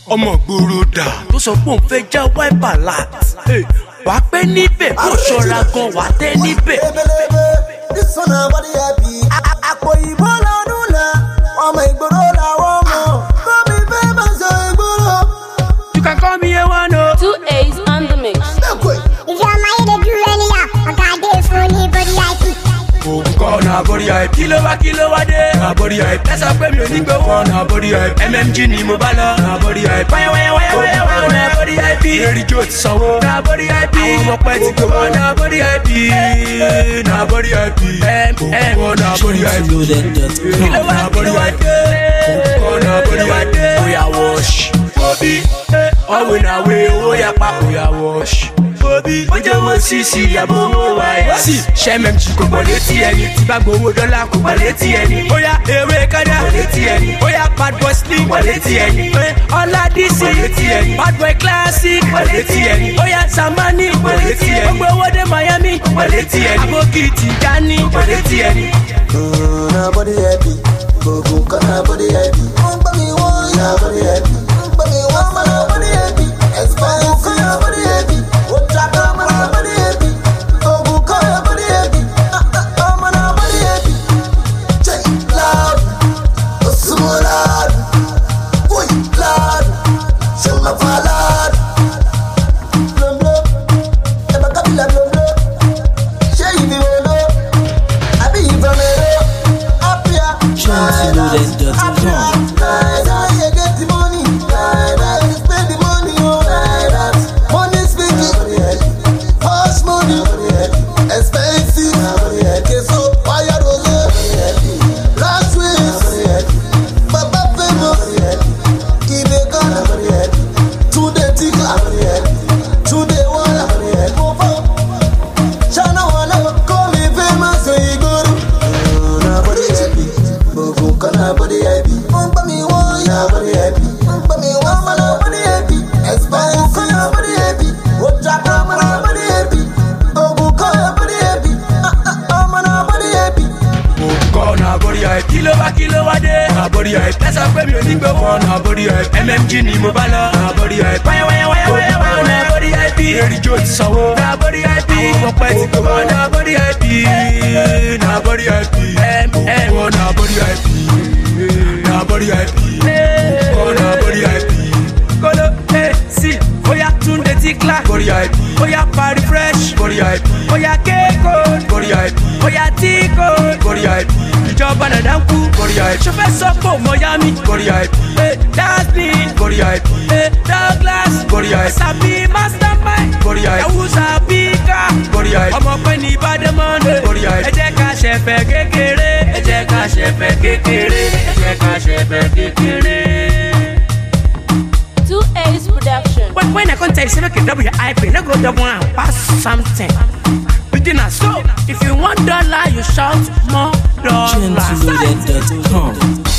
ọmọ gbòòrò dà tó sọ pé òun fẹ́ já wáìpà láti. wà á pẹ́ níbẹ̀ kó ṣọ́ra gan wà á tẹ́ níbẹ̀. ebelebe this one na body happy. àpò ìbò lọ́dún náà ọmọ ìgboro làwọn mọ̀ kọ́mi fẹ́ máa sọ ìgboro. you can call me a one o. Two A's on the mix. If your mind dey do anyhow, oga dey funny body IP. òun kọ́ na body hype. kí ló wá kí ló wá dé. na body hype. ẹ sọ pé mi ò ní gbé wọn. na body hype. mmg ni mo bá lọ. na body hype. wáyé wáyé wáyé wáyé wáyé na body hype. eré jó ti sanwó. na body hype. àwọn ọmọ pẹ́ ti gbé wọn. na body hype. na body hype. ẹ ẹ wọn na body hype. kí ló wá kí ló wá dé. òun kọ́ na body hype. oya wash. obi ọ̀wé na wé owó yapa oya wash obi ó jẹ́ wọ́n sí sí ìyàbọ̀ owó wa ẹ̀. sí sẹ́mẹ̀mì kò gbọ́ létí ẹni tí bá gbowó dọ́là kò gbọ́ létí ẹni. ó yá ewé kádà kò létí ẹni. ó yá bad boy slim kò létí ẹni. ọlá dc kò létí ẹni. bad boy classic kò létí ẹni. ó yá samani kò létí ẹni. ó gbé owó dé miami kò létí ẹni. aboki tijani kò létí ẹni. Mm, na body happy. Gbogbo nǹkan na body happy. Wọ́n gbọ́ mi wọ́n na body happy. Wọ́n gbọ́ mi wọ́n mọ̀ na body happy. Expensive nǹkan na body happy. Ó jábọ̀ ọmọ na body happy. Gbogbo nǹkan na body happy. Ah, ah, Ọmọ na body happy. Jẹ́ loud. Ó súnmọ́ loud. Wọ́n loud. Ṣé o máa fa loud? Blomblom. Ẹ bá kábílà blomblom. Ṣé ìdí wo ló? àbí ìbọn mẹ́rọ apia. Chantilly.com. Naira, you get the money. Naira, you spend the money. Oh, Naira. Money speaking. Hush money. Expensive. Keso, wire rose. Last week. Baba famous. Ibe Ghana. Tunde Tika. Tunde Wala. Mofo. Shana Wala. Call me famous. Igoro. Na body happy. Gbogbo nǹkan na body happy. Wọ́n gbọ́ mi wọ́n yà body happy. Wọ́n gbọ́ mi wọ́n mọ̀ na body happy. Expensive nǹkan na body happy. Ó jábọ̀ ọmọ na body happy. Gbogbo nǹkan na body happy. Ah, ah, Ọmọ na body happy. kọ́ na body hype. kí ló wá kí ló wá dé. na body hype. ẹ sọ pé mi ò ní gbé wọn. na body hype. mmg ni mo bá lọ. na body hype. wáyé wáyé wáyé wáyé wáyé na body hype. eré jó ti sanwó. na body hype. àwọn ọmọ pẹ́ ti gbé wọn. na body hype. na body hype. ẹ ẹ wọ na body hype. na body hype. kọ́ na body hype. kolo ẹ sí bóyá túnde ti kílá. body hype. bóyá parí fresh. body hype. bóyá kéèkó. body hype. bóyá tíkó. body hype. ìjọba nàdá ń kú. body hype. sọfẹ́ sọ́kò mọ́yámi. body hype. ẹ dasbin. body hype. ẹ douglas. body hype. sabi mastermind. body hype. ẹwùsà bíkà. body hype. ọmọ pẹ́ ní ìbádẹ́mọ́ndé. body hype. ẹ jẹ́ ká ṣẹ̀fẹ̀ kékeré. ẹ jẹ́ ká ṣẹ̀fẹ̀ kékeré. ẹ jẹ́ ká ṣẹ̀fẹ̀ kékeré. Two A's production. When, when I come tell you, say, okay, double your IP, no go double and pass something. Beginner, so if you want dollar, you shout more dollar. Chantilly.com.